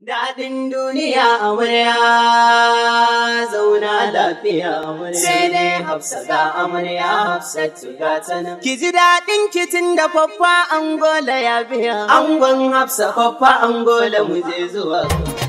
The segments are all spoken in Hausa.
Daɗin duniya amarya zauna lafiya amarya. Sai dai hafsa ga amarya hafsatu ga ta nan. Ki ji daɗin kitin da faffa angola ya biya. Angon hafsa faffa angola mu je zuwa.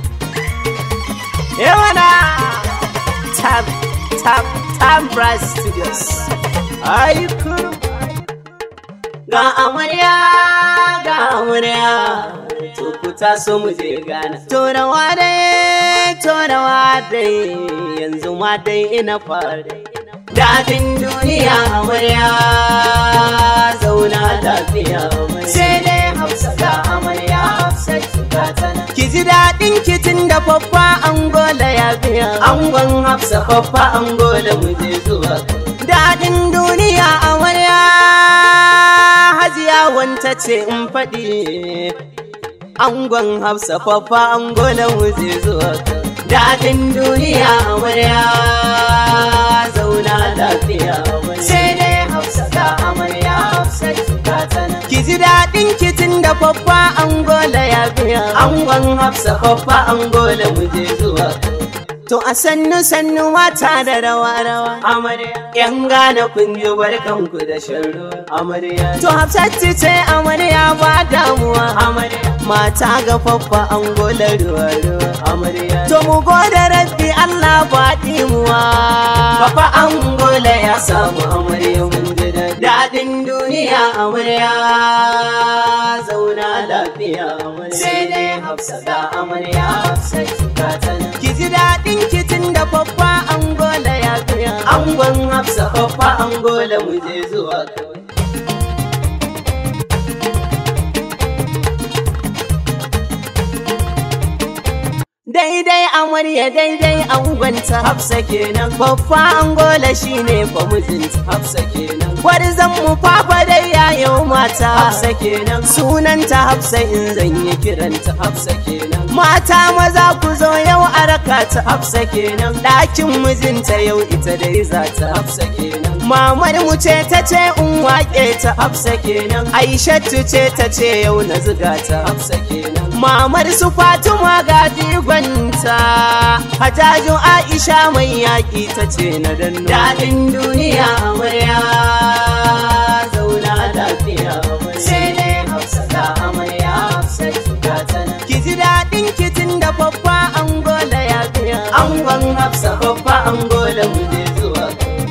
Yawana! Tab, tab, tab Brass Studios. Ai kurum. Ga amarya, ga amarya. to ku taso mu je gana. Torawa dai, torawa dai, yanzu ma dai ina fara. Daɗin duniya amarya, zauna lafiya amarya. Sai dai hafsa ga amarya, hafsa ga tana. Ki ji daɗin kitin da faffa angola ya biya. Angon hafsa faffa angola mu je zuwa. Daɗin duniya amarya, hajiya wanta ce in faɗi. angon hafsa fafa angolan wuce zuwa daɗin duniya amarya zauna lafiya sai dai hafsa ga amarya hafsa ga tana ki ji daɗin kitin da fafa angola ya biya angon hafsa fafa angola wuce zuwa To a sannu sannu mata da rawa rawa amarya yan gane kun ji barkanku da shan ruwa amarya to hafsatti ce amarya ba damuwa amarya mata ga faffa an gola ruwa ruwa amarya to mu gode rabbi Allah ba dimuwa Papa an gola ya samu amarya mun ji daɗin duniya amarya zauna lafiya amarya sai dai hafsa ga amarya hafsa ga tana ki ji daɗin kitin da faffa angola ya biya angon hafsa faffa angola mu je zuwa kawai daidai amarya daidai angonta hafsa kenan faffa angola shine fa mijinta hafsa kenan gwarzon mu fafa dai yayo mata hafsa kenan sunanta hafsa in zan yi kiranta hafsa kenan mata maza ku zo yau a raka ta hafsa kenan ɗakin mijinta yau ita dai za ta hafsa kenan mamar mu ce ta ce in waƙe ta hafsa kenan aishatu ce ta ce yau na ziga ta hafsa kenan mamar su fatima ga dibanta hajajin aisha mai yaƙi ta ce na danno daɗin duniya amarya zauna lafiya sai dai hafsa ga amarya hafsa ga tana ki ji daɗin kitin da babba angola ya biya angon hafsa babba angola mu je zuwa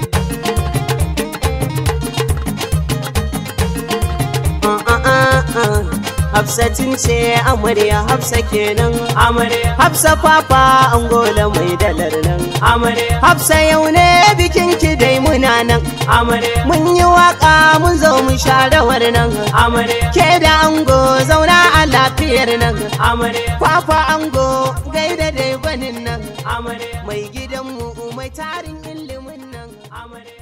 Hafsatin ce amarya Hafsa kenan amarya Hafsa papa angola mai dalar nan amarya Hafsa yau ne bikin ki dai muna nan amarya mun yi waka mun zo mu sha rawar nan amarya ke da ango zauna a lafiyar nan amarya papa ango gaida dai gwanin nan amarya mai gidanmu mai tarin ilimin nan amarya